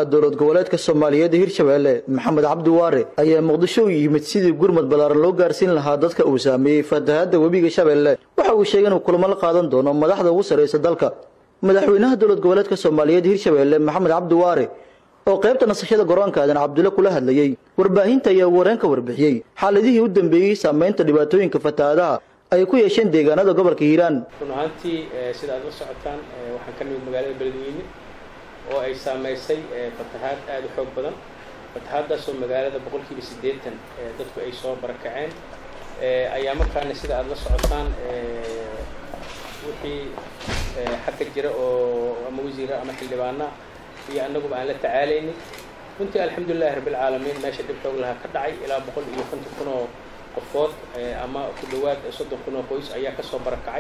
dowlad goboleedka soomaaliyeed ee hirshabeelle maxamed cabdi waare ayaa muqdisho u yimid sidii gurmad ballaaran loo gaarsiin lahaa dadka uu saameeyey fatahaadda webiga shabeelle waxa uu sheegay inuu kulamo la qaadan doono madaxda ugu sarraysa dalka madaxweynaha dowlad goboleedka soomaaliyeed hirshabeelle maxamed cabdi waare oo qaybta nasashada garoonka aadan cabdulle kula hadlayey warbaahinta ayaa ugu horeen ka warbixiyey xaaladihii u dambeeyey saameynta dhibaatooyinka fatahaadaha ay ku yeesheen deegaanada gobolka hiiraan run ahaantii sida aad la socotaan waxaan ka nimid magaalada beledweyne oo ay saamaysay fatahaad aada u xoog badan fatahaaddaasoo magaalada boqolkiiba siddeetan dadku ay soo barakaceen ayaa markaana sida aada la socotaan wixii xagga jira oo ama wasiira ama xildhibaana iyo annaguba aan la tacaalaynin runtii alxamdulilahi rabbilcaalamiin meesha dhib xoog lahaa ka dhacay ilaa boqol iyo konton kun oo qofood ama ku dhawaad soddon kun oo qoys ayaa kasoo barakacay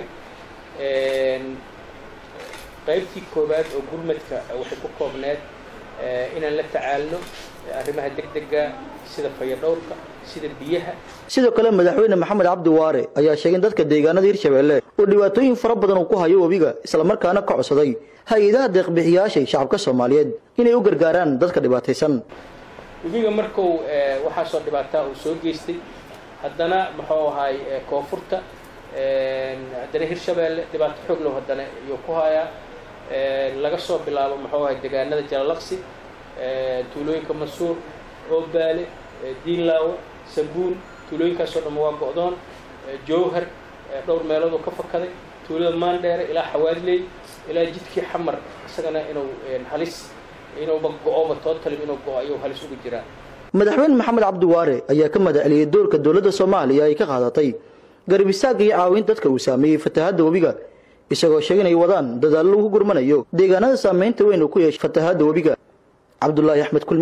qaybtii koowaad oo gurmadka waxay ku koobneed inaan la tacaalno arrimaha degdega sida fayadhowrka sida biyaha sidoo kale madaxweyne maxamed cabdi waare ayaa sheegay in dadka deegaanada hirshabeelle uu dhibaatooyin fara badan uu ku hayo webiga islamarkaana ka codsaday hay-adaha deeqbixiyaashay shacabka soomaaliyeed inay u gargaaraan dadka dhibaataysan webiga markuu waxaasoo dhibaataa uu soo geystay haddana muxuu ahaay koonfurta haddana hirshabeelle dhibaato xoog low haddana iyuu ku hayaa laga soo bilaabo muxuu ahay deegaanada jalalaqsi tuulooyinka mansuur oobaale diinlaawo sabuun tuulooyinkaasoo dhan waa go-doon jowhar dhowr meeloodoo ka fakaday tuulada maandheere ilaa xawaadley ilaa jidkii xamar isagana inuu halis inuuba go-oba tootalim inuu go-o ayuu halis ugu jiraa madaxweyne maxamed cabdi waare ayaa ka madaceliyey doorka dowladda soomaaliya ay ka qaadatay garab istaagga iyo caawinta dadka uu saameeyey fatahaadda webiga isagoo sheegay inay wadaan dadaallo lagu gurmanayo deegaanada saameynta weyn uu ku yeeshay fatahaadda webiga cabdulaahi axmed